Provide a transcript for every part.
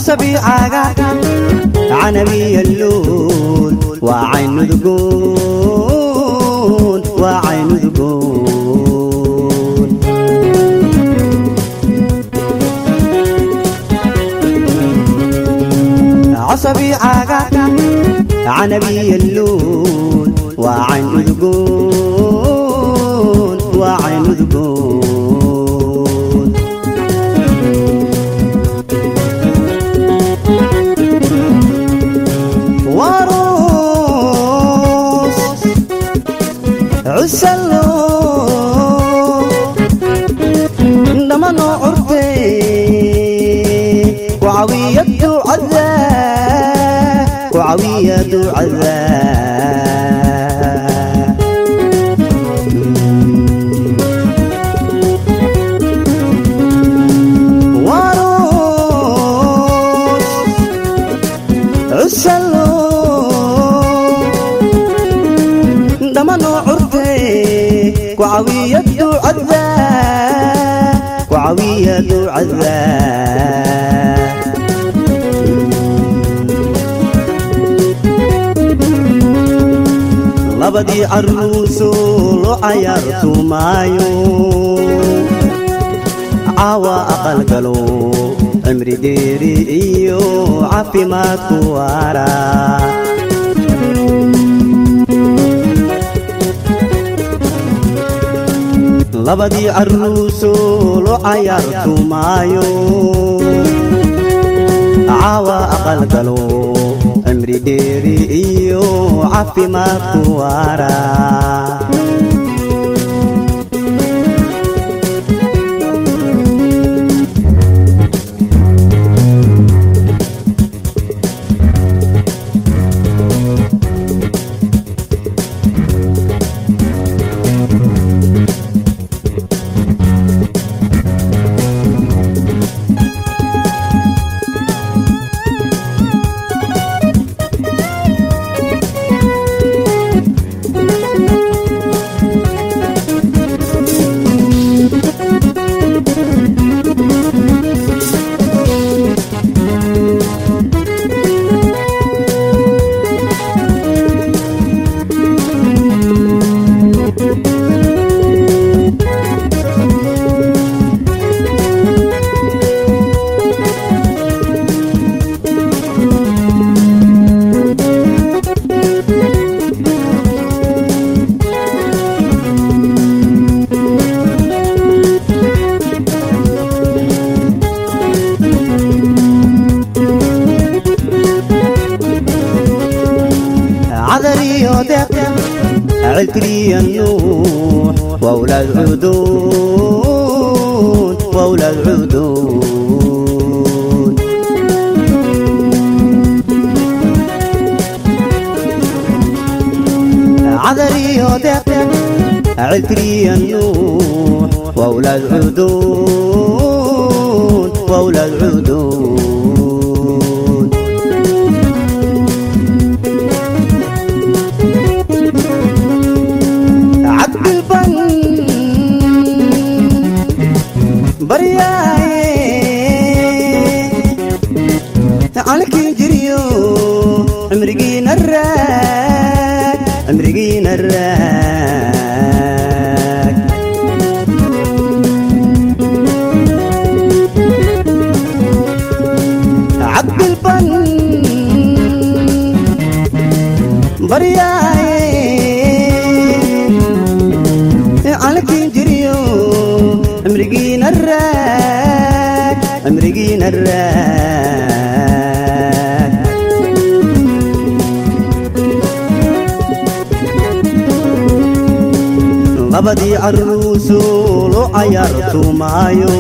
عصبي عاقا عنبي اللون وعين ذقون وعين ذقون عصبي عاقا عنبي اللون وعين ذقون وعين ذقون وروس عسلو لما نعرتي وعوية عذاب وعوية عذاب وروس عسلو دمنو عرتي وعوية عذاب وعوية عذاب labadii caruuso loo cayaartu maayo caawa aqalgalo cimri dheeri iyo caafimaadku waara labadii caruuso loo cayaartu maayo caawa aqalgalo cimri dheeri iyo caafimaadku waara عذري ودق عذري النوح وأولاد عدود وأولاد عدود عذري ودق عذري النوح وأولاد عدود وأولاد عدود عبد البن برياي تعالك جريو امرقين الراك امرقين الراك عبد البن برياي عليك جريو امرقين الراك امرقين الراك labadii caruuso loo cayaartu maayo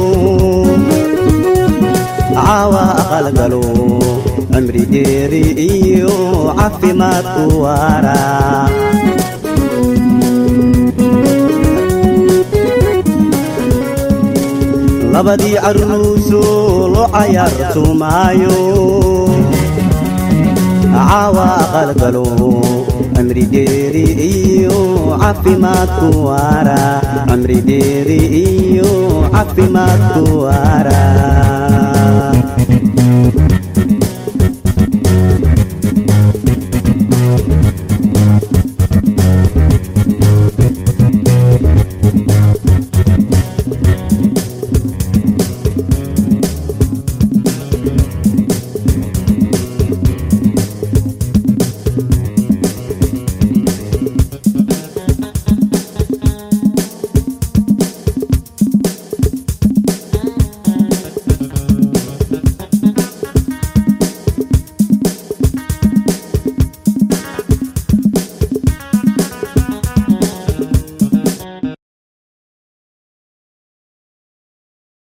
caawa aqalgalo cimri dheeri iyo caafimaadku waara labadii caruuso loo cayaartu maayo caawa aqalgalo cimri dheeri iyo caafimaadku waara cimri dheeri iyo caafimaadku waara